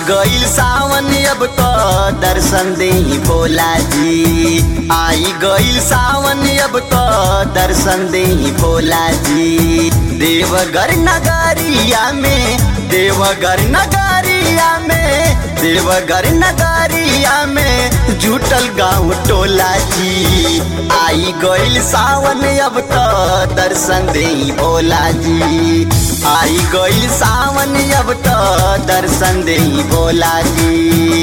गईल सावन अब तो दर्शन दे भोला जी आई गईल सावन अब तो दर्शन दे भोला जी देवघर नगरिया में देवघर नगरिया में देवघर नगरिया में जुटल गाँव टोला जी आई गईल सावन अब तो दर्शन दे भोला जी आई गईल सावन अब तो दर्शन दे भोला जी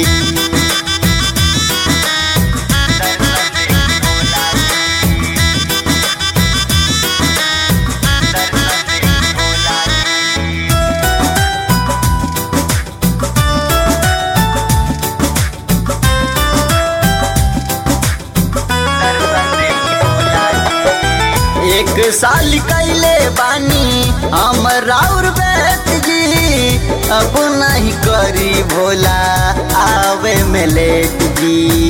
एक साल कैले बानी हम राउर बैठ जी अब नहीं करी भोला आवे में लेट जी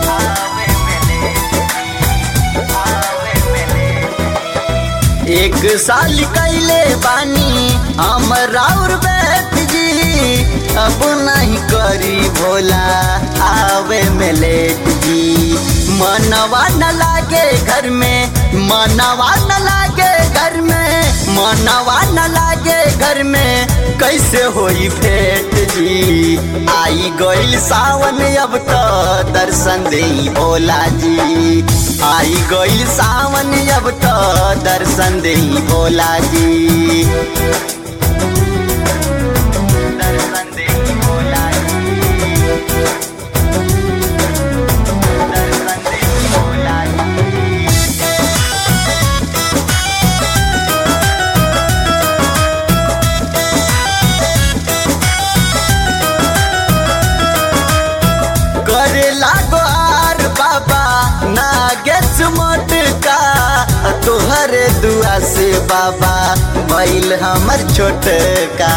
एक साल कैले बानी हम राउर बैठ जी अब नहीं करी भोला आवे में लेट जी मनवा न लागे घर में मनवा न लागे घर में मनवा न लागे घर में कैसे होई भेंट जी आई गईल सावन अब तो दर्शन दे भोला जी आई गईल सावन अब तो दर्शन दे भोला जी दर्शन दे भोला जी दर्शन दे भोला जी करे लागो आर बाबा नागेश मोटका तोहरे दुआ से बाबा बैल हमर छोटका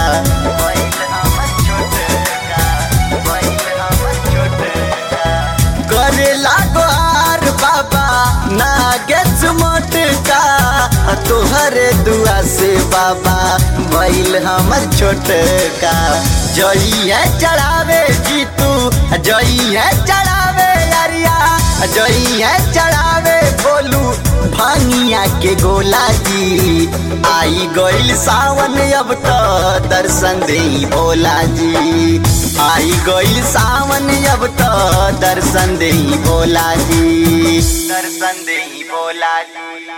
करे लागो आर बाबा नागेश मोटका तोहरे दुआ से बाबा बैल हमर छोटका जई है चढ़ावे जीतू जई है चढ़ावे अरिया जई है चढ़ावे बोलू भांगिया के गोला जी आई गईल सावन अब तो दर्शन दे भोला जी आई गईल सावन अब तो दर्शन दे भोला जी दर्शन दे भोला जी